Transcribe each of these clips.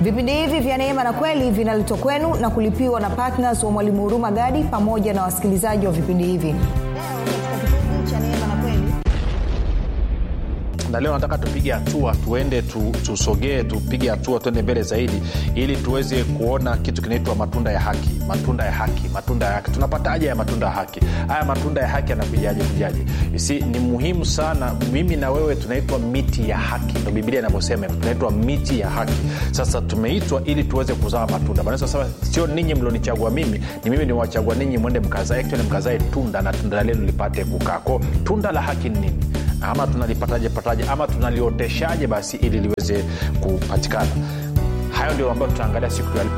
vipindi hivi vya neema na kweli vinaletwa kwenu na kulipiwa na ptns wa mwalimu huruma gadi pamoja na wasikilizaji wa vipindi hivi leo katika kipindi cha neema na kweli na leo nataka tupige hatua tuende tu, tusogee tupige hatua tuende mbele zaidi ili tuweze kuona kitu kinaitwa matunda ya haki matunda ya haki matunda ya haki tunapataje ya matunda ya haki haya matunda ya haki yanakujaje kujaje si ni muhimu sana mimi na wewe tunaitwa miti ya haki ndo biblia inavyosema tunaitwa miti ya haki sasa tumeitwa ili tuweze kuzaa matunda manasema sio ninyi mlionichagua mimi ni mimi niwachagua ninyi mwende mkazae actually mkazae tunda na tunda lenu lipate kukaa ko tunda la haki ni nini ama tunalipataje pataje ama tunalioteshaje basi ili liweze kupatikana hayo ndio ambayo tutaangalia siku ya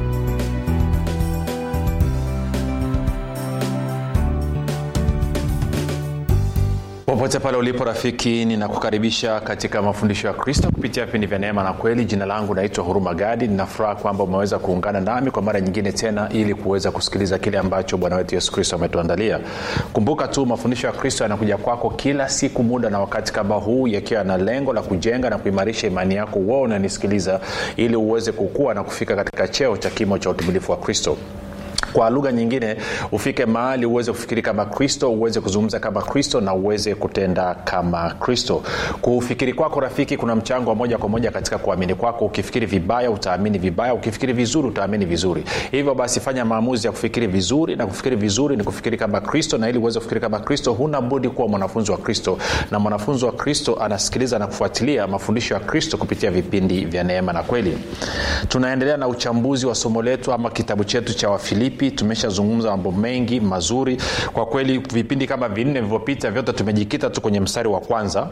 popote pale ulipo rafiki ninakukaribisha katika mafundisho ya kristo kupitia vipindi vya neema na kweli jina langu naitwa huruma gadi ninafuraha kwamba umeweza kuungana nami kwa mara nyingine tena ili kuweza kusikiliza kile ambacho bwana wetu yesu kristo ametuandalia kumbuka tu mafundisho ya kristo yanakuja kwako kila siku muda na wakati kama huu yakiwa na lengo la kujenga na kuimarisha imani yako uo unanisikiliza ili uweze kukua na kufika katika cheo cha kimo cha utumilifu wa kristo kwa lugha nyingine ufike mahali uweze kufikiri kama kristo uweze kuzungumza kama kristo na uweze kutenda kama kristo kufikiri kwako rafiki kuna mchango wa moja kwa moja katika kuamini kwako ukifikiri vibaya utaamini vibaya ukifikiri vizuri utaamini vizuri hivyo basi fanya maamuzi ya kufikiri vizuri na kufikiri vizuri ni kufikiri kama kristo na ili uweze kufikiri kama kristo huna budi kuwa mwanafunzi wa kristo na mwanafunzi wa kristo anasikiliza na kufuatilia mafundisho ya kristo kupitia vipindi vya neema na kweli tunaendelea na uchambuzi wa somo letu ama kitabu chetu cha wafilipi vipi tumeshazungumza mambo mengi mazuri kwa kweli vipindi kama vinne vilivyopita vyote tumejikita tu kwenye mstari wa kwanza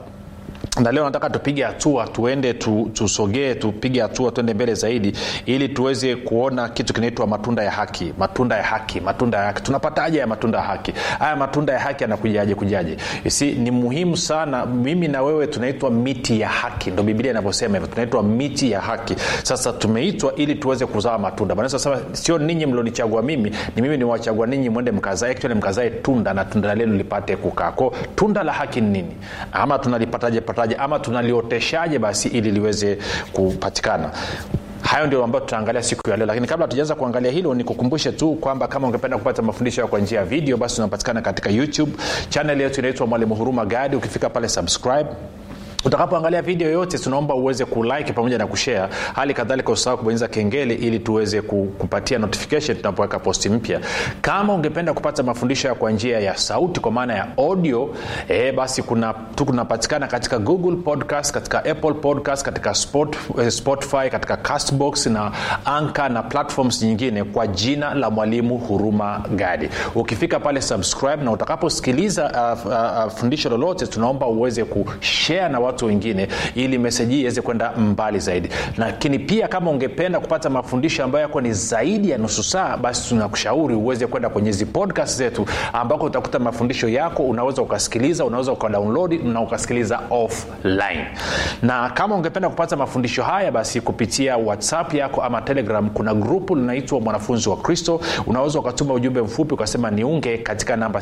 na leo nataka tupige hatua tuende tu, tusogee tupige hatua tuende mbele zaidi ili tuweze kuona kitu kinaitwa matunda ya haki matunda ya haki matunda ya haki tunapataje ya matunda ya haki haya matunda ya haki yanakujaje kujaje si ni muhimu sana mimi na wewe tunaitwa miti ya haki ndo biblia inavyosema hivyo tunaitwa miti ya haki sasa tumeitwa ili tuweze kuzaa matunda manasema sio ninyi mlionichagua mimi ni mimi niwachagua ninyi mwende mkazae actually mkazae tunda na tunda lenu lipate kukaa ko tunda la haki ni nini ama tunalipataje pataje ama tunalioteshaje basi ili liweze kupatikana hayo ndio ambayo tutaangalia siku ya leo lakini kabla tujaanza kuangalia hilo nikukumbushe tu kwamba kama ungependa kupata mafundisho kwa njia ya video basi tunapatikana katika youtube chanel yetu inaitwa mwalimu huruma gadi ukifika pale subscribe utakapoangalia video yote tunaomba uweze kulike pamoja na kushare hali kadhalika usahau kubonyeza kengele ili tuweze kupatia notification tunapoweka posti mpya kama ungependa kupata mafundisho ya kwa njia ya sauti kwa maana ya audio e, basi kuna tunapatikana katika google podcast katika apple podcast katika Spot, eh, spotify katika castbox na anka na platforms nyingine kwa jina la mwalimu huruma gadi ukifika pale subscribe na utakaposikiliza uh, uh, uh, fundisho lolote tunaomba uweze kushare na watu wengine ili meseji hii iweze kwenda mbali zaidi lakini pia kama ungependa kupata mafundisho ambayo yako ni zaidi ya nusu saa basi tunakushauri uweze kwenda kwenye hizi podcast zetu ambako utakuta mafundisho yako unaweza ukasikiliza unaweza ukadownload na ukasikiliza offline na kama ungependa kupata mafundisho haya basi kupitia whatsapp yako ama telegram kuna grupu linaitwa mwanafunzi wa kristo unaweza ukatuma ujumbe mfupi ukasema niunge katika namba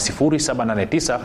789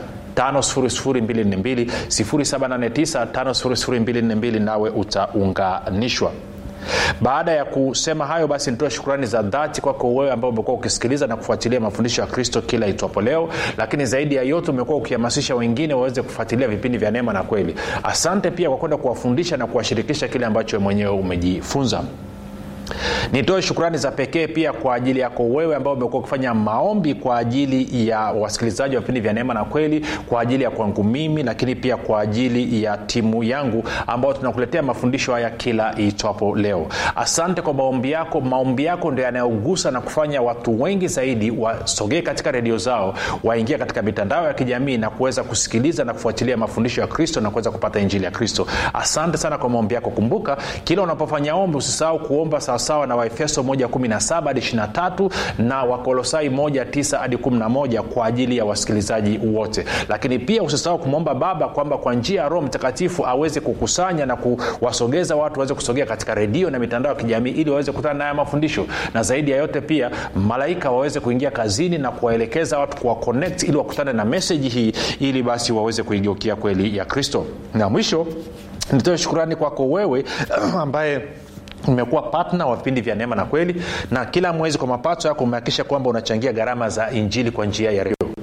5242 789 5242 nawe utaunganishwa baada ya kusema hayo basi nitoe shukrani za dhati kwako wewe ambao umekuwa ukisikiliza na kufuatilia mafundisho ya kristo kila itwapo leo lakini zaidi ya yote umekuwa ukihamasisha wengine waweze kufuatilia vipindi vya neema na kweli asante pia kwa kwenda kuwafundisha na kuwashirikisha kile ambacho mwenyewe umejifunza nitoe shukrani za pekee pia kwa ajili yako wewe ambao umekuwa ukifanya maombi kwa ajili ya wasikilizaji wa vipindi vya neema na kweli kwa ajili ya kwangu mimi lakini pia kwa ajili ya timu yangu ambao tunakuletea mafundisho haya kila itwapo leo asante kwa maombi yako maombi yako ndio yanayogusa na kufanya watu wengi zaidi wasogee katika redio zao waingia katika mitandao ya kijamii na kuweza kusikiliza na kufuatilia mafundisho ya kristo na kuweza kupata injili ya kristo asante sana kwa maombi yako kumbuka kila unapofanya ombi usisahau kuomba sawasawa na waefeso 117 hadi 23 na wakolosai 19 hadi 11 kwa ajili ya wasikilizaji wote lakini pia usisahau kumwomba baba kwamba kwa njia ya roho mtakatifu aweze kukusanya na kuwasogeza watu waweze kusogea katika redio na mitandao ya kijamii ili waweze kukutana naye mafundisho na zaidi ya yote pia malaika waweze kuingia kazini na kuwaelekeza watu kuwa connect ili wakutane na meseji hii ili basi waweze kuigeukia kweli ya kristo na mwisho nitoe shukurani kwako wewe ambaye umekuwa patna wa vipindi vya neema na kweli na kila mwezi kwa mapato yako umehakikisha kwamba unachangia gharama za injili kwa njia ya redio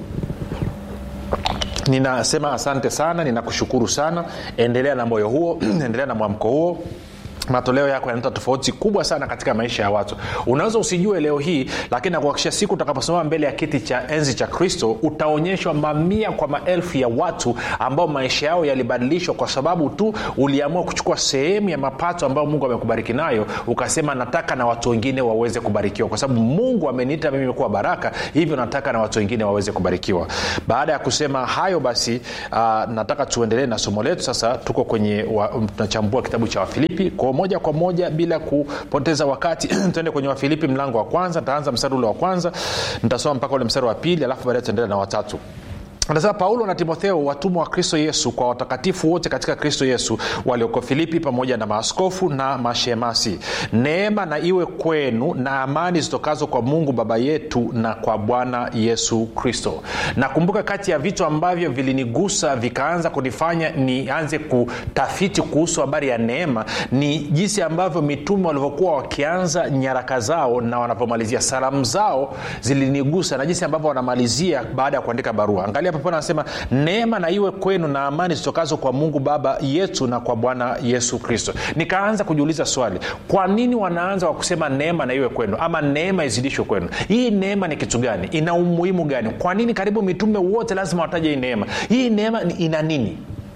ninasema asante sana ninakushukuru sana endelea na moyo huo endelea na mwamko huo matoleo yako yanaleta tofauti kubwa sana katika maisha ya watu unaweza usijue leo hii lakini nakuhakikisha siku utakaposimama mbele ya kiti cha enzi cha kristo utaonyeshwa mamia kwa maelfu ya watu ambao maisha yao yalibadilishwa kwa sababu tu uliamua kuchukua sehemu ya mapato ambayo mungu amekubariki nayo ukasema nataka na watu wengine waweze kubarikiwa kwa sababu mungu ameniita mimi kuwa baraka hivyo nataka na watu wengine waweze kubarikiwa baada ya kusema hayo basi uh, nataka tuendelee na somo letu sasa tuko kwenye tunachambua kitabu cha wafilipi kwao moja kwa moja bila kupoteza wakati tuende kwenye wafilipi mlango wa kwanza ntaanza mstari ule wa kwanza nitasoma mpaka ule mstari wa pili alafu baadae tuendelea na watatu anasema paulo na timotheo watumwa wa kristo yesu kwa watakatifu wote katika kristo yesu walioko filipi pamoja na maaskofu na mashemasi neema na iwe kwenu na amani zitokazo kwa mungu baba yetu na kwa bwana yesu kristo nakumbuka kati ya vitu ambavyo vilinigusa vikaanza kunifanya nianze kutafiti kuhusu habari ya neema ni jinsi ambavyo mitume walivyokuwa wakianza nyaraka zao na wanavyomalizia salamu zao zilinigusa na jinsi ambavyo wanamalizia baada ya kuandika barua angalia papo anasema neema na iwe kwenu na amani zitokazo kwa mungu baba yetu na kwa bwana yesu kristo nikaanza kujiuliza swali kwa nini wanaanza kwa kusema neema na iwe kwenu ama neema izidishwe kwenu hii neema ni kitu gani ina umuhimu gani kwa nini karibu mitume wote lazima wataje hii neema hii neema ina nini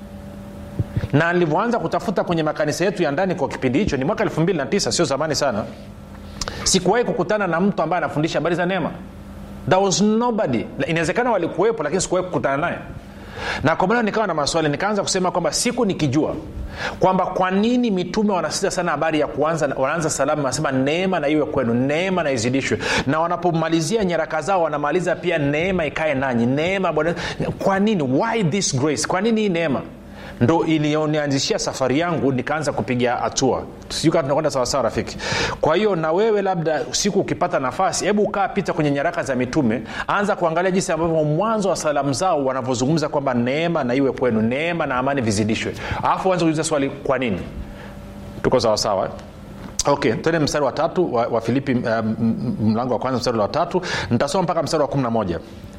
na nilivyoanza kutafuta kwenye makanisa yetu ya ndani kwa kipindi hicho ni mwaka 29 sio zamani sana sikuwahi kukutana na mtu ambaye anafundisha habari za neema there was nobody inawezekana walikuwepo lakini sikuwahi kukutana naye na kwa maana nikawa na maswali nikaanza kusema kwamba siku nikijua kwamba kwa nini mitume wanasita sana habari ya kuanza wanaanza salamu wanasema neema na iwe kwenu neema na izidishwe na wanapomalizia nyaraka zao wanamaliza pia neema ikae nanyi neema bwana kwa nini why this grace kwa nini hii neema ndo iliyonianzishia safari yangu nikaanza kupiga hatua sijui kama tunakwenda sawasawa rafiki kwa hiyo na wewe labda siku ukipata nafasi hebu ukaa pita kwenye nyaraka za mitume anza kuangalia jinsi ambavyo mwanzo wa salamu zao wanavyozungumza kwamba neema na iwe kwenu neema na amani vizidishwe alafu anza kuuliza swali kwa nini tuko sawasawa okay tene mstari wa tatu wa, wa filipi um, mlango wa kwanza mstari wa tatu nitasoma mpaka mstari wa kumi na moja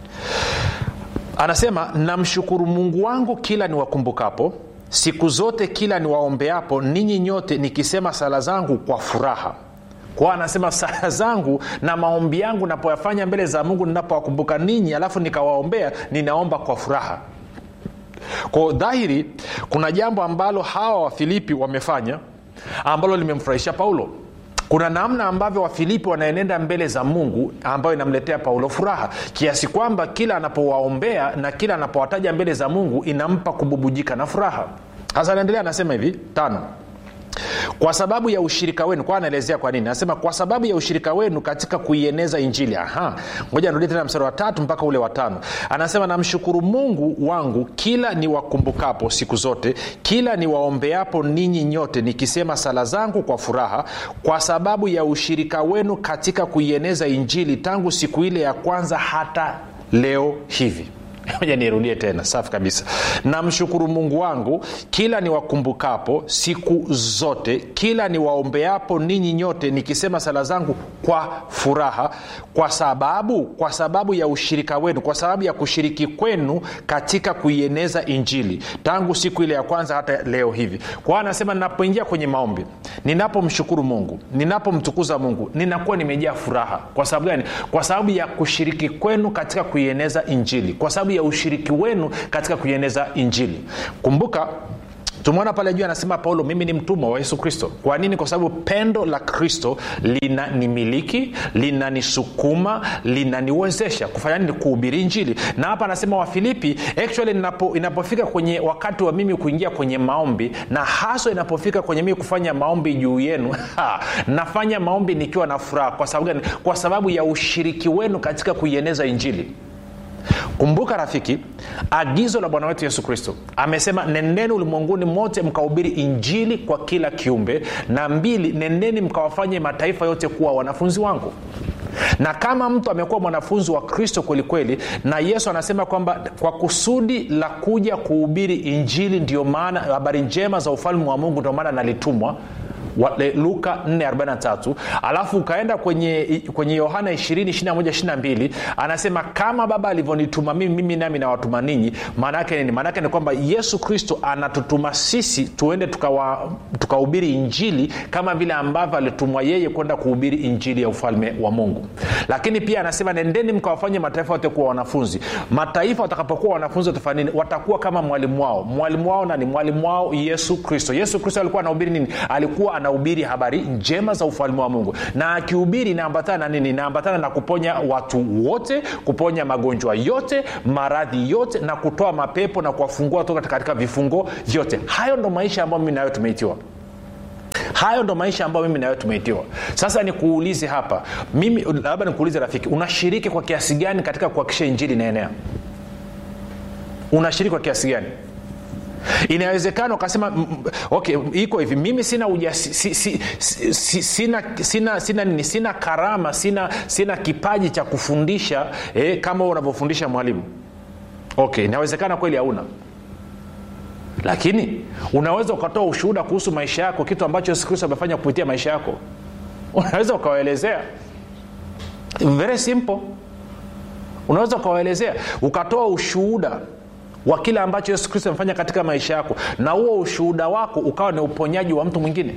anasema namshukuru mungu wangu kila niwakumbukapo siku zote kila niwaombeapo ninyi nyote nikisema sala zangu kwa furaha kwao anasema sala zangu na maombi yangu napoyafanya mbele za mungu ninapowakumbuka ninyi alafu nikawaombea ninaomba kwa furaha kwao dhahiri kuna jambo ambalo hawa wafilipi wamefanya ambalo limemfurahisha paulo kuna namna ambavyo wafilipi wanaenenda mbele za mungu ambayo inamletea paulo furaha kiasi kwamba kila anapowaombea na kila anapowataja mbele za mungu inampa kububujika na furaha hasa anaendelea anasema hivi tano kwa sababu ya ushirika wenu kwa anaelezea kwa nini anasema kwa sababu ya ushirika wenu katika kuieneza injili aha ngoja nirudie tena mstari wa tatu mpaka ule wa tano anasema namshukuru mungu wangu kila niwakumbukapo siku zote kila niwaombeapo ninyi nyote nikisema sala zangu kwa furaha kwa sababu ya ushirika wenu katika kuieneza injili tangu siku ile ya kwanza hata leo hivi moja nirudie tena safi kabisa namshukuru mungu wangu kila niwakumbukapo siku zote kila niwaombeapo ninyi nyote nikisema sala zangu kwa furaha kwa sababu kwa sababu ya ushirika wenu kwa sababu ya kushiriki kwenu katika kuieneza injili tangu siku ile ya kwanza hata leo hivi kwa anasema ninapoingia kwenye maombi ninapomshukuru mungu ninapomtukuza mungu ninakuwa nimejaa furaha kwa sababu gani kwa sababu ya kushiriki kwenu katika kuieneza injili kwa sababu ya ushiriki wenu katika kuieneza injili kumbuka tumeona pale juu anasema paulo mimi ni mtumwa wa yesu kristo kwa nini kwa sababu pendo la kristo linanimiliki linanisukuma linaniwezesha kufanya nini kuhubiri injili na hapa anasema wafilipi actually inapo, inapofika kwenye wakati wa mimi kuingia kwenye maombi na haswa inapofika kwenye mimi kufanya maombi juu yenu ha, nafanya maombi nikiwa na furaha kwa sababu gani kwa sababu ya ushiriki wenu katika kuieneza injili kumbuka rafiki agizo la bwana wetu yesu kristo amesema nendeni ulimwenguni mote mkahubiri injili kwa kila kiumbe na mbili nendeni mkawafanye mataifa yote kuwa wanafunzi wangu na kama mtu amekuwa mwanafunzi wa kristo kwelikweli na yesu anasema kwamba kwa kusudi la kuja kuhubiri injili ndio maana habari njema za ufalme wa mungu ndio maana nalitumwa Wa- luka 443 alafu ukaenda kwenye kwenye yohana 20 anasema kama baba alivyonituma mimi mimi nami nawatuma ninyi maanaake nini maanaake ni kwamba yesu kristo anatutuma sisi tuende tukawa- tukahubiri injili kama vile ambavyo alitumwa yeye kwenda kuhubiri injili ya ufalme wa mungu lakini pia anasema nendeni mkawafanye mataifa yote kuwa wanafunzi mataifa watakapokuwa wanafunzi watafanya nini watakuwa kama mwalimu wao mwalimu wao nani mwalimu wao yesu kristo yesu kristo alikuwa anahubiri nini alikuwa anahubiri habari njema za ufalme wa mungu na akihubiri inaambatana na nini inaambatana na kuponya watu wote kuponya magonjwa yote maradhi yote na kutoa mapepo na kuwafungua toka katika vifungo vyote hayo ndo maisha ambayo mimi nayo tumeitiwa hayo ndo maisha ambayo mimi nawe tumeitiwa sasa nikuulize hapa mimi labda nikuulize rafiki unashiriki kwa kiasi gani katika kuhakikisha injili inaenea unashiriki kwa kiasi gani inawezekana ukasema mm, mm, okay iko hivi mimi sina ujasi, si, si, si, si, sina, sina, sina nini sina karama sina, sina kipaji cha kufundisha eh, kama unavyofundisha mwalimu okay inawezekana kweli hauna lakini unaweza ukatoa ushuhuda kuhusu maisha yako kitu ambacho yesu kristo amefanya kupitia maisha yako unaweza ukawaelezea very simple unaweza ukawaelezea ukatoa ushuhuda wa kile ambacho yesu kristo amefanya katika maisha yako na huo ushuhuda wako ukawa ni uponyaji wa mtu mwingine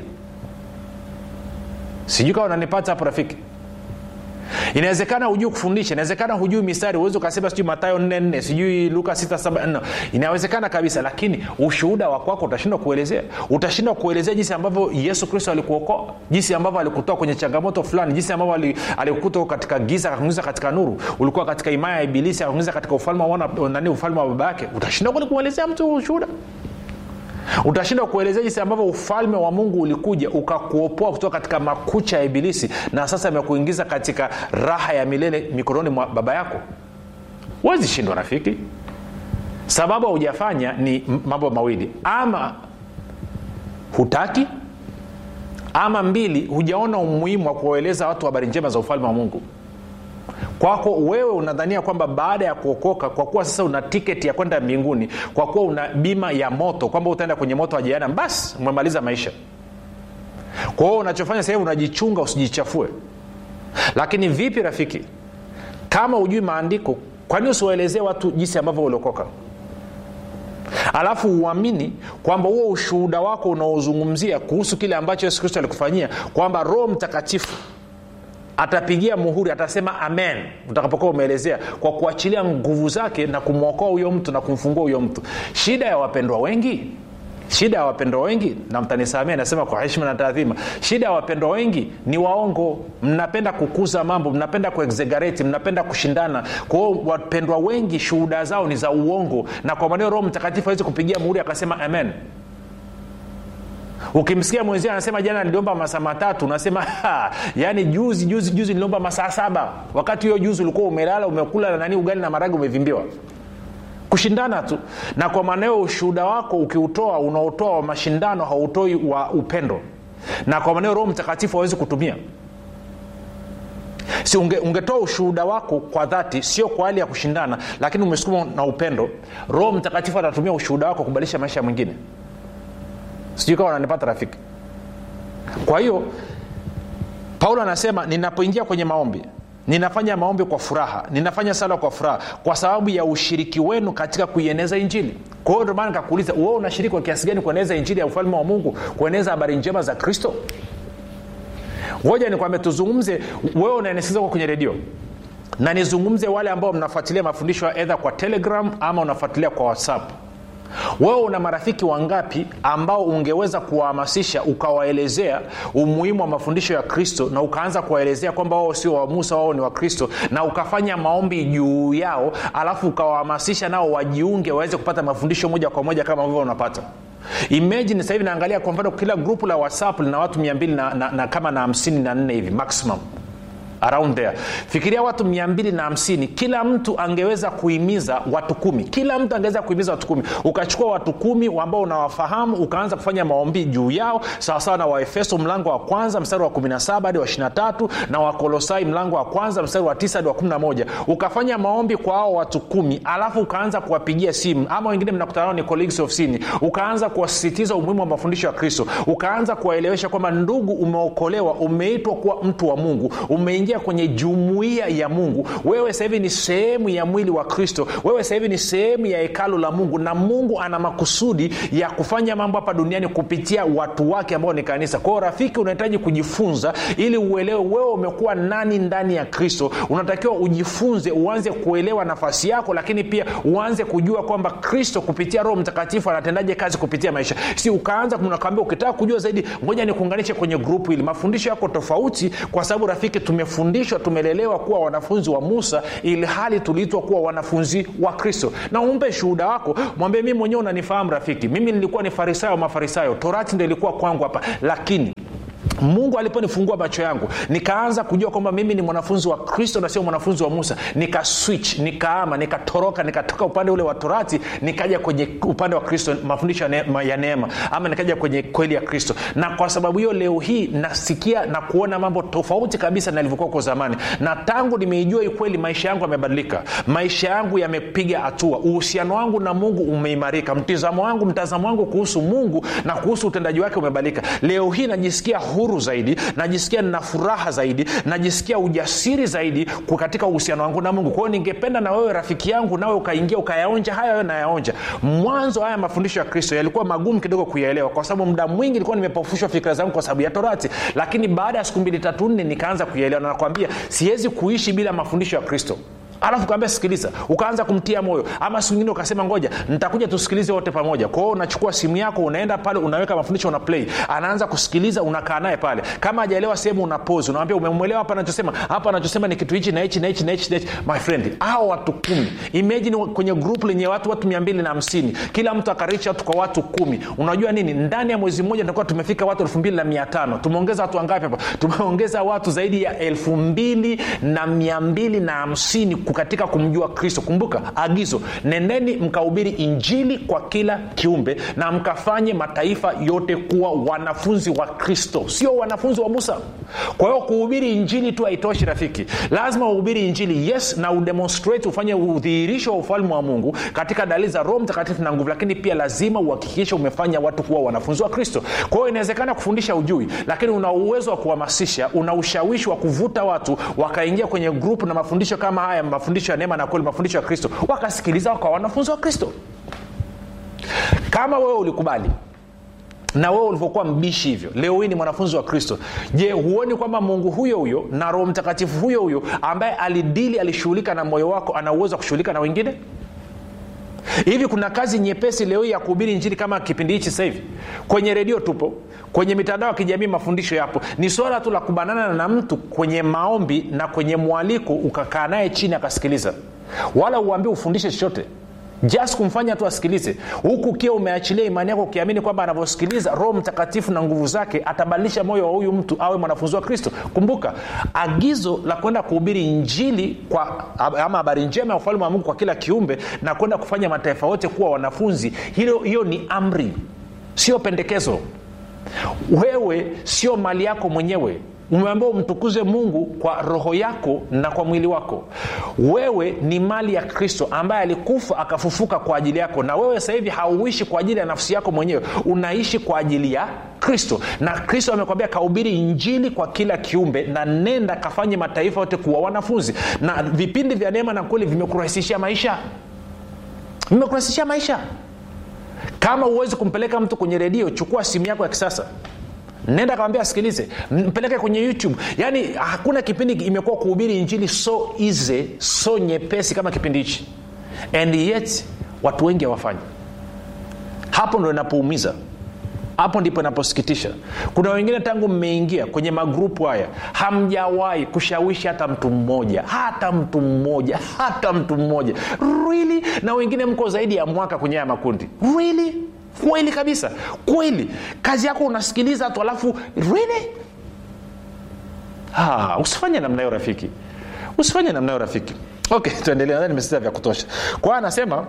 sijui kawa unanipata hapo rafiki inawezekana hujui kufundisha inawezekana hujui mistari uwezi ukasema sijui matayo 44 sijui luka 67 inawezekana kabisa lakini ushuhuda wa kwako utashindwa kuelezea utashindwa kuelezea jinsi ambavyo yesu kristo alikuokoa jinsi ambavyo alikutoa kwenye changamoto fulani jinsi ambavyo ali- alikutoa katika giza akakuingiza katika nuru ulikuwa katika imaya ya ibilisi akakuingiza katika ufalme wa wana- nani ufalme wa baba yake utashindwa kweli kuelezea mtu ushuhuda utashindwa kuelezea jinsi ambavyo ufalme wa mungu ulikuja ukakuopoa kutoka katika makucha ya ibilisi na sasa amekuingiza katika raha ya milele mikononi mwa baba yako huwezi shindwa rafiki sababu haujafanya ni m- mambo mawili ama hutaki ama mbili hujaona umuhimu wa kuwaeleza watu habari njema za ufalme wa mungu kwako wewe unadhania kwamba baada ya kuokoka kwa kuwa sasa una tiketi ya kwenda mbinguni kwa kuwa una bima ya moto kwamba utaenda kwenye moto wa jehanamu basi umemaliza maisha kwa hiyo unachofanya sasa hivi unajichunga usijichafue lakini vipi rafiki kama hujui maandiko kwani usiwaelezee watu jinsi ambavyo uliokoka alafu uamini kwamba huo ushuhuda wako unaozungumzia kuhusu kile ambacho yesu kristo alikufanyia kwamba roho mtakatifu atapigia muhuri atasema amen utakapokuwa umeelezea kwa kuachilia nguvu zake na kumwokoa huyo mtu na kumfungua huyo mtu shida ya wapendwa wengi shida ya wapendwa wengi na mtanisamia nasema kwa heshima na taadhima shida ya wapendwa wengi ni waongo mnapenda kukuza mambo mnapenda kuexegareti mnapenda kushindana kwa hiyo wapendwa wengi shuhuda zao ni za uongo na kwa maneo roho mtakatifu awezi kupigia muhuri akasema amen ukimsikia mwenzia anasema jana niliomba masaa matatu unasema "Ha, yaani juzi juzi juzi niliomba masaa saba wakati hiyo juzi ulikuwa umelala umekula na nani ugali na maragi umevimbiwa kushindana tu na kwa maanao ushuhuda wako ukiutoa unaotoa wa mashindano hautoi wa upendo na kwa maneo roho mtakatifu hawezi kutumia si unge, ungetoa ushuhuda wako kwa dhati sio kwa hali ya kushindana lakini umesukuma na upendo roho mtakatifu atatumia ushuhuda wako kubadilisha maisha ya mwingine sijui kama unanipata rafiki kwa hiyo paulo anasema ninapoingia kwenye maombi ninafanya maombi kwa furaha ninafanya sala kwa furaha kwa sababu ya ushiriki wenu katika kuieneza injili kwa hiyo ndomaana nikakuuliza wewe unashiriki kwa kiasi gani kueneza injili ya ufalme wa mungu kueneza habari njema za kristo ngoja nikwambia tuzungumze wewe unaenesikiza kwa kwenye redio na nizungumze wale ambao mnafuatilia mafundisho ya edha kwa telegram ama unafuatilia kwa whatsapp wewe una marafiki wangapi ambao ungeweza kuwahamasisha ukawaelezea umuhimu wa mafundisho ya kristo na ukaanza kuwaelezea kwamba wao sio wa musa wao ni wa kristo na ukafanya maombi juu yao alafu ukawahamasisha nao wajiunge waweze kupata mafundisho moja kwa moja kama vivyo unapata imagine sasa hivi naangalia kwa mfano kila grupu la whatsapp lina watu mia mbili na, na, na kama na hamsini na nne hivi maximum around there fikiria watu mia mbili na hamsini kila mtu angeweza kuhimiza watu kumi kila mtu angeweza kuhimiza watu kumi ukachukua watu kumi ambao unawafahamu ukaanza kufanya maombi juu yao sawasawa na waefeso mlango wa kwanza mstari wa 17 hadi wa 23 na wakolosai mlango wa kwanza mstari wa 9 hadi wa 11 ukafanya maombi kwa hao watu kumi alafu ukaanza kuwapigia simu ama wengine mnakutana nao ni colleagues of sin ukaanza kuwasisitiza umuhimu wa mafundisho ya kristo ukaanza kuwaelewesha kwamba ndugu umeokolewa umeitwa kuwa mtu wa mungu umeingia kwenye jumuiya ya mungu wewe sasa hivi ni sehemu ya mwili wa kristo wewe sasa hivi ni sehemu ya hekalu la mungu na mungu ana makusudi ya kufanya mambo hapa duniani kupitia watu wake ambao ni kanisa kwao rafiki unahitaji kujifunza ili uelewe wewe umekuwa nani ndani ya kristo unatakiwa ujifunze uanze kuelewa nafasi yako lakini pia uanze kujua kwamba kristo kupitia roho mtakatifu anatendaje kazi kupitia maisha si ukaanza nakwambia ukitaka kujua zaidi ngoja nikuunganishe kwenye grupu hili mafundisho yako tofauti kwa sababu rafiki tumefundishwa tumelelewa kuwa wanafunzi wa musa ili hali tuliitwa kuwa wanafunzi wa kristo na umpe shuhuda wako mwambie mimi mwenyewe unanifahamu rafiki mimi nilikuwa ni farisayo wa mafarisayo torati ndo ilikuwa kwangu hapa lakini mungu aliponifungua macho yangu nikaanza kujua kwamba mimi ni mwanafunzi wa kristo na sio mwanafunzi wa musa nika switch nikaama nikatoroka nikatoka upande ule wa torati nikaja kwenye upande wa kristo mafundisho ya neema, ya neema ama nikaja kwenye kweli ya kristo na kwa sababu hiyo leo hii nasikia na kuona mambo tofauti kabisa nalivyokuwa kwa zamani na tangu nimeijua hii kweli maisha yangu yamebadilika maisha yangu yamepiga hatua uhusiano wangu na mungu umeimarika mtizamo wangu mtazamo wangu kuhusu mungu na kuhusu utendaji wake umebadilika leo hii najisikia huru zaidi najisikia nina furaha zaidi najisikia ujasiri zaidi katika uhusiano wangu na mungu kwa hiyo ningependa na wewe rafiki yangu nawe ukaingia ukayaonja haya wewe nayaonja mwanzo haya mafundisho ya kristo yalikuwa magumu kidogo kuyaelewa kwa sababu muda mwingi ilikuwa nimepofushwa fikira zangu kwa sababu ya torati lakini baada ya siku mbili tatu nne nikaanza kuyaelewa na nakwambia siwezi kuishi bila mafundisho ya kristo alafu kaambia sikiliza ukaanza kumtia moyo ama siku ingine ukasema ngoja nitakuja tusikilize wote pamoja kwao unachukua simu yako unaenda pale unaweka mafundisho una play anaanza kusikiliza unakaa naye pale kama hajaelewa sehemu una pose unamwambia umemwelewa hapa anachosema hapa anachosema ni kitu hichi na hichi na hichi na hichi na hichi my friend hao watu kumi imagine kwenye group lenye watu watu mia mbili na hamsini kila mtu akaricha watu kwa watu kumi unajua nini ndani ya mwezi mmoja tutakuwa tumefika watu elfu mbili na mia tano tumeongeza watu wangapi hapa tumeongeza watu zaidi ya elfu mbili na mia mbili na hamsini katika kumjua kristo kumbuka agizo nendeni mkahubiri injili kwa kila kiumbe na mkafanye mataifa yote kuwa wanafunzi wa kristo sio wanafunzi wa musa kwa hiyo kuhubiri injili tu haitoshi rafiki lazima uhubiri injili yes na udemonstrate ufanye udhihirisho wa ufalme wa mungu katika dalili za roho mtakatifu na nguvu lakini pia lazima uhakikishe umefanya watu kuwa wanafunzi wa kristo kwa hiyo inawezekana kufundisha ujui lakini una uwezo wa kuhamasisha una ushawishi wa kuvuta watu wakaingia kwenye grupu na mafundisho kama haya mafundisho ya neema na kweli mafundisho ya kristo wakasikiliza wakawa wanafunzi wa kristo kama wewe ulikubali na wewe ulivyokuwa mbishi hivyo leo hii ni mwanafunzi wa kristo je huoni kwamba mungu huyo huyo na roho mtakatifu huyo huyo ambaye alidili alishughulika na moyo wako ana uwezo wa kushughulika na wengine hivi kuna kazi nyepesi leo hii ya kuhubiri njiri kama kipindi hichi sasa hivi kwenye redio tupo kwenye mitandao ya kijamii mafundisho yapo ni swala tu la kubanana na mtu kwenye maombi na kwenye mwaliko ukakaa naye chini akasikiliza wala uambie ufundishe chochote just kumfanya tu asikilize huku ukiwa umeachilia imani yako ukiamini kwamba anavyosikiliza roho mtakatifu na nguvu zake atabadilisha moyo wa huyu mtu awe mwanafunzi wa kristo kumbuka agizo la kwenda kuhubiri injili kwa ama habari njema ya ufalme wa mungu kwa kila kiumbe na kwenda kufanya mataifa yote kuwa wanafunzi hilo hiyo ni amri sio pendekezo wewe sio mali yako mwenyewe umeambiwa umtukuze mungu kwa roho yako na kwa mwili wako wewe ni mali ya kristo ambaye alikufa akafufuka kwa ajili yako na wewe sasa hivi hauishi kwa ajili ya nafsi yako mwenyewe unaishi kwa ajili ya kristo na kristo amekwambia kahubiri injili kwa kila kiumbe na nenda kafanye mataifa yote kuwa wanafunzi na vipindi vya neema na kweli vimekurahisishia maisha vimekurahisishia maisha kama huwezi kumpeleka mtu kwenye redio chukua simu yako ya kisasa nenda kawambia asikilize mpeleke kwenye youtube yaani hakuna kipindi imekuwa kuhubiri injili so easy so nyepesi kama kipindi hichi and yet watu wengi hawafanyi hapo ndo inapoumiza hapo ndipo inaposikitisha kuna wengine tangu mmeingia kwenye magrupu haya hamjawahi kushawishi hata mtu mmoja hata mtu mmoja hata mtu mmoja really na wengine mko zaidi ya mwaka kwenye haya makundi really kweli kabisa kweli kazi yako unasikiliza tu alafu really ah, usifanye namna hiyo rafiki usifanye namna hiyo rafiki okay tuendelee nadhani nimesita vya kutosha kwa hiyo anasema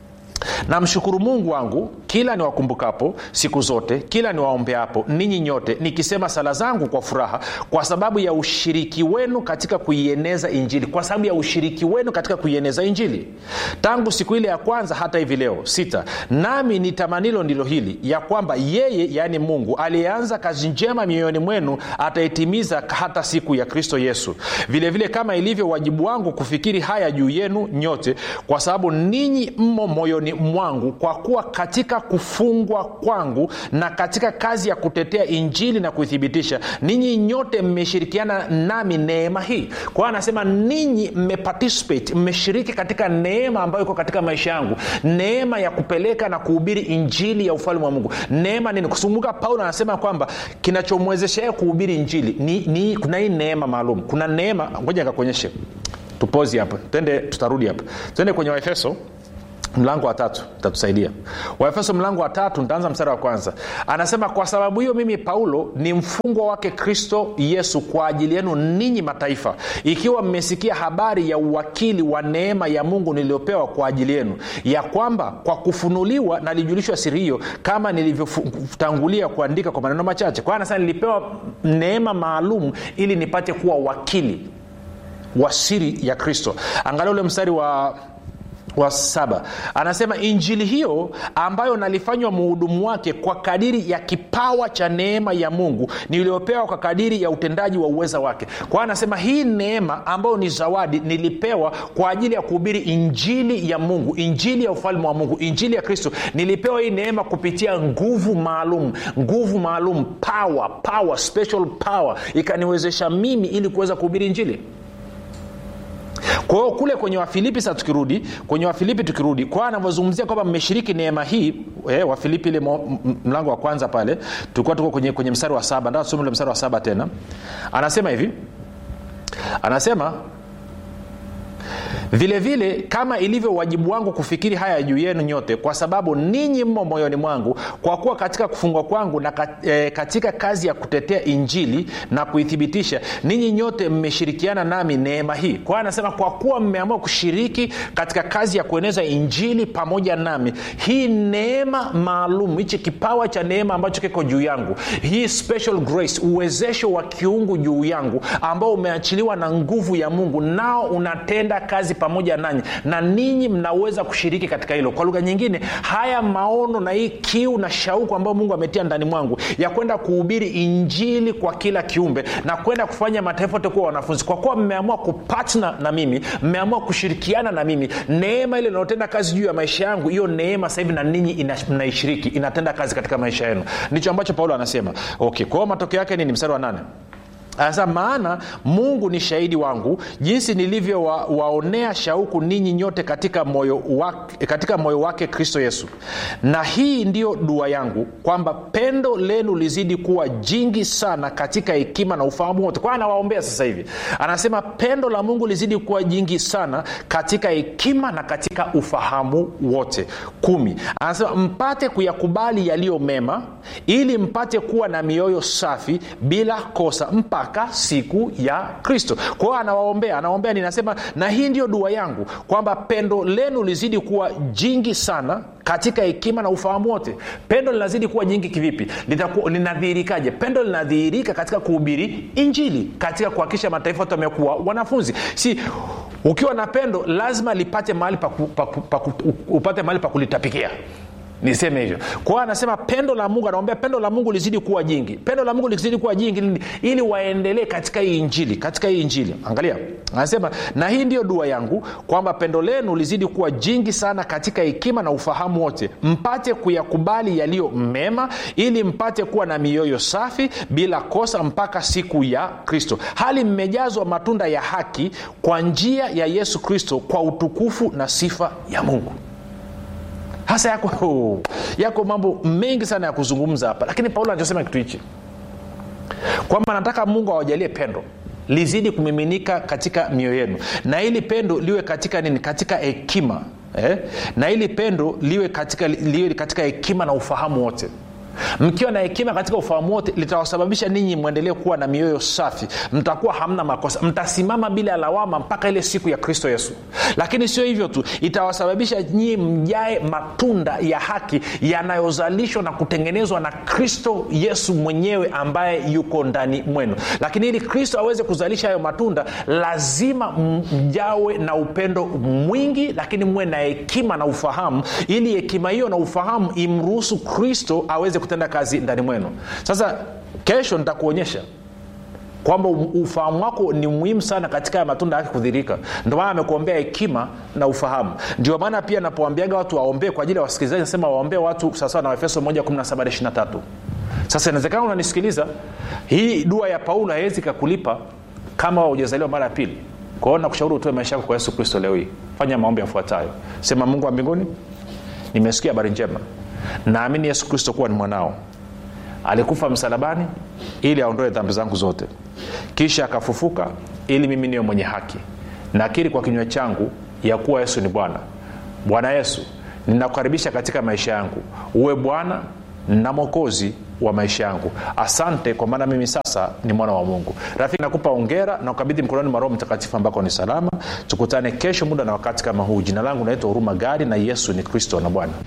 namshukuru mungu wangu kila niwakumbukapo siku zote kila niwaombeapo ninyi nyote nikisema sala zangu kwa furaha kwa sababu ya ushiriki wenu katika kuieneza injili kwa sababu ya ushiriki wenu katika kuieneza injili tangu siku ile ya kwanza hata hivi leo sita nami ni tamanilo ndilo hili ya kwamba yeye yaani mungu aliyeanza kazi njema mioyoni mwenu ataitimiza hata siku ya kristo yesu vilevile vile kama ilivyo wajibu wangu kufikiri haya juu yenu nyote kwa sababu ninyi mmo moyoni mwangu kwa kuwa katika kufungwa kwangu na katika kazi ya kutetea injili na kuithibitisha ninyi nyote mmeshirikiana nami neema hii kwa hiyo anasema ninyi mmeparticipate mmeshiriki katika neema ambayo iko katika maisha yangu neema ya kupeleka na kuhubiri injili ya ufalme wa mungu neema nini kusumbuka paulo anasema kwamba kinachomwezesha yeye kuhubiri injili ni, ni kuna hii neema maalum kuna neema ngoja nikakuonyeshe tupozi hapa twende tutarudi hapa twende kwenye waefeso mlango wa tatu itatusaidia waefeso mlango wa tatu nitaanza mstari wa kwanza anasema kwa sababu hiyo mimi paulo ni mfungwa wake kristo yesu kwa ajili yenu ninyi mataifa ikiwa mmesikia habari ya uwakili wa neema ya mungu niliyopewa kwa ajili yenu ya kwamba kwa kufunuliwa nalijulishwa siri hiyo kama nilivyotangulia kuandika kwa maneno machache kwa hiyo anasema nilipewa neema maalum ili nipate kuwa wakili wa siri ya kristo angalia ule mstari wa wa saba anasema injili hiyo ambayo nalifanywa muhudumu wake kwa kadiri ya kipawa cha neema ya mungu niliyopewa kwa kadiri ya utendaji wa uweza wake kwa hiyo anasema hii neema ambayo ni zawadi nilipewa kwa ajili ya kuhubiri injili ya mungu injili ya ufalme wa mungu injili ya kristo nilipewa hii neema kupitia nguvu maalum nguvu maalum power power special power ikaniwezesha mimi ili kuweza kuhubiri injili kwa hiyo kule kwenye wafilipi sa tukirudi kwenye wafilipi tukirudi kwa anavyozungumzia kwamba mmeshiriki neema hii eh, wafilipi ile mlango wa kwanza pale tulikuwa tuko kwenye, kwenye mstari wa saba ndaa tusome ule mstari wa saba tena anasema hivi anasema vile vile kama ilivyo wajibu wangu kufikiri haya juu yenu nyote kwa sababu ninyi mmo moyoni mwangu kwa kuwa katika kufungwa kwangu na katika kazi ya kutetea injili na kuithibitisha ninyi nyote mmeshirikiana nami neema hii kwa hiyo anasema kwa kuwa mmeamua kushiriki katika kazi ya kueneza injili pamoja nami hii neema maalum hichi kipawa cha neema ambacho kiko juu yangu hii special grace uwezesho wa kiungu juu yangu ambao umeachiliwa na nguvu ya mungu nao unatenda kazi pamoja nanyi na ninyi mnaweza kushiriki katika hilo kwa lugha nyingine haya maono na hii kiu na shauku ambayo mungu ametia ndani mwangu ya kwenda kuhubiri injili kwa kila kiumbe na kwenda kufanya mataifa yote kuwa wanafunzi kwa kuwa mmeamua kupatna na mimi mmeamua kushirikiana na mimi neema ile inayotenda kazi juu ya maisha yangu hiyo neema sasa hivi na ninyi mnaishiriki inatenda kazi katika maisha yenu ndicho ambacho paulo anasema okay kwa hiyo matokeo yake nini mstari wa nane sasa maana mungu ni shahidi wangu jinsi nilivyowaonea wa, shauku ninyi nyote katika moyo, wake, katika moyo wake kristo yesu na hii ndiyo dua yangu kwamba pendo lenu lizidi kuwa jingi sana katika hekima na ufahamu wote kwa anawaombea sasa hivi anasema pendo la mungu lizidi kuwa jingi sana katika hekima na katika ufahamu wote kumi anasema mpate kuyakubali yaliyo mema ili mpate kuwa na mioyo safi bila kosa mpaka mpaka siku ya kristo kwa hiyo anawaombea anawaombea ninasema na hii ndiyo dua yangu kwamba pendo lenu lizidi kuwa jingi sana katika hekima na ufahamu wote pendo linazidi kuwa jingi kivipi linadhihirikaje pendo linadhihirika katika kuhubiri injili katika kuhakikisha mataifa yote wamekuwa wanafunzi si ukiwa na pendo lazima lipate mahali pa, pa, pa, pa, upate mahali pa kulitapikia niseme hivyo kwa hiyo anasema pendo la mungu anaombea pendo la mungu lizidi kuwa jingi pendo la mungu lizidi kuwa jingi ili, ili waendelee katika hii injili katika hii injili angalia anasema na hii ndiyo dua yangu kwamba pendo lenu lizidi kuwa jingi sana katika hekima na ufahamu wote mpate kuyakubali yaliyo mema ili mpate kuwa na mioyo safi bila kosa mpaka siku ya kristo hali mmejazwa matunda ya haki kwa njia ya yesu kristo kwa utukufu na sifa ya mungu hasa yako yako mambo mengi sana ya kuzungumza hapa lakini paulo anachosema kitu hichi kwamba nataka mungu awajalie pendo lizidi kumiminika katika mioyo yenu na ili pendo liwe katika nini katika hekima eh? na ili pendo liwe katika liwe katika hekima na ufahamu wote mkiwa na hekima katika ufahamu wote litawasababisha ninyi mwendelee kuwa na mioyo safi mtakuwa hamna makosa mtasimama bila lawama mpaka ile siku ya kristo yesu lakini sio hivyo tu itawasababisha nyinyi mjae matunda ya haki yanayozalishwa na kutengenezwa na kristo yesu mwenyewe ambaye yuko ndani mwenu lakini ili kristo aweze kuzalisha hayo matunda lazima mjawe na upendo mwingi lakini muwe na hekima na ufahamu ili hekima hiyo na ufahamu imruhusu kristo aweze kutenda kazi ndani mwenu sasa kesho nitakuonyesha kwamba ufahamu wako ni muhimu sana katika ya matunda yake kudhirika ndio maana amekuombea hekima na ufahamu ndio maana pia napoambiaga watu waombee kwa ajili ya wasikilizaji nasema waombee watu sawasawa na efeso 1 sasa inawezekana unanisikiliza hii dua ya paulo haiwezi kakulipa kama hujazaliwa mara ya pili kwa hiyo nakushauri utoe maisha yako kwa yesu kristo leo hii fanya maombi yafuatayo sema mungu wa mbinguni nimesikia habari njema naamini yesu kristo kuwa ni mwanao alikufa msalabani ili aondoe dhambi zangu zote kisha akafufuka ili mimi niwe mwenye haki nakiri kwa kinywa changu ya kuwa yesu ni bwana bwana yesu ninakukaribisha katika maisha yangu uwe bwana na mwokozi wa maisha yangu asante kwa maana mimi sasa ni mwana wa mungu rafiki nakupa ongera na ukabidhi mkononi mwa roho mtakatifu ambako ni salama tukutane kesho muda na wakati kama huu jina langu naitwa huruma gari na yesu ni kristo na bwana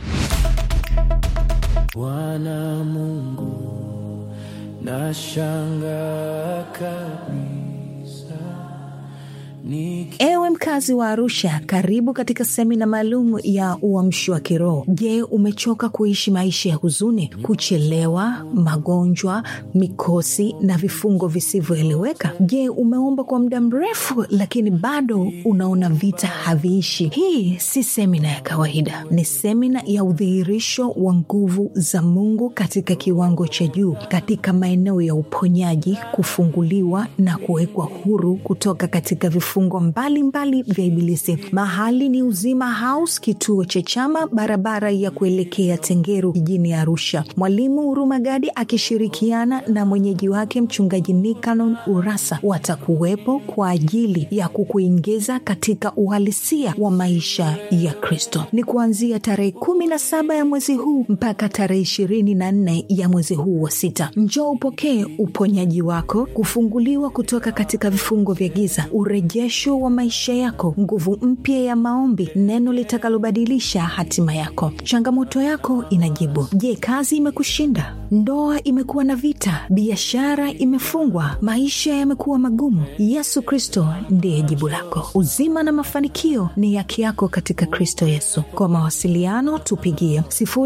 bwana mungu nashanga kabisa Niki... ewe mkazi wa arusha karibu katika semina maalum ya uamshi wa kiroho je umechoka kuishi maisha ya huzuni kuchelewa magonjwa mikosi na vifungo visivyoeleweka je umeomba kwa muda mrefu lakini bado unaona vita haviishi hii si semina ya kawaida ni semina ya udhihirisho wa nguvu za mungu katika kiwango cha juu katika maeneo ya uponyaji kufunguliwa na kuwekwa huru kutoka katika vifungo mbalimbali vya ibilisi mahali ni uzima house kituo cha chama barabara ya kuelekea tengeru jijini arusha mwalimu hurumagadi akishirikiana na mwenyeji wake mchungaji nikanon urasa watakuwepo kwa ajili ya kukuingiza katika uhalisia wa maisha ya kristo ni kuanzia tarehe kumi na saba ya mwezi huu mpaka tarehe ishirini na nne ya mwezi huu wa sita njoo upokee uponyaji wako kufunguliwa kutoka katika vifungo vya giza urejesho wa maisha yako nguvu mpya ya maombi neno litakalobadilisha hatima yako changamoto yako inajibu je kazi imekushinda ndoa imekuwa na vita biashara imefungwa maisha yamekuwa magumu yesu kristo ndiye jibu lako uzima na mafanikio ni yake yako katika kristo yesu kwa mawasiliano tupigie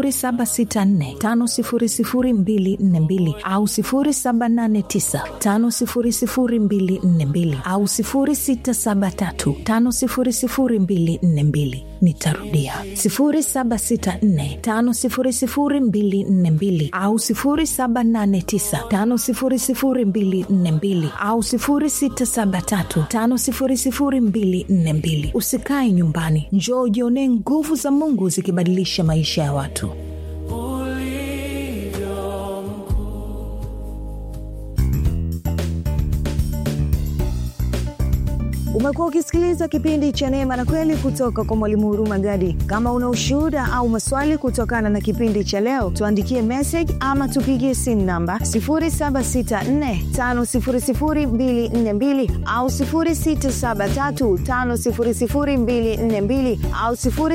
764 au 789 au 673 nitarudia 764 au 789 au 673 usikae nyumbani njoo ujionee nguvu za mungu zikibadilisha maisha ya watu ulivyo mkuu umekuwa ukisikiliza kipindi cha neema na kweli kutoka kwa mwalimu huruma gadi kama una ushuhuda au maswali kutokana na kipindi cha leo tuandikie message ama tupigie simu namba 7645242 au 6735242 au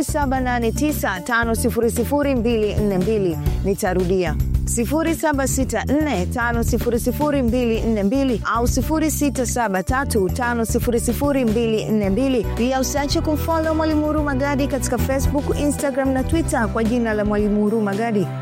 7895242 nitarudia 7645242 au 6735242 pia usiache kumfolo mwalimu huruma gadi katika facebook instagram na twitter kwa jina la mwalimu huruma gadi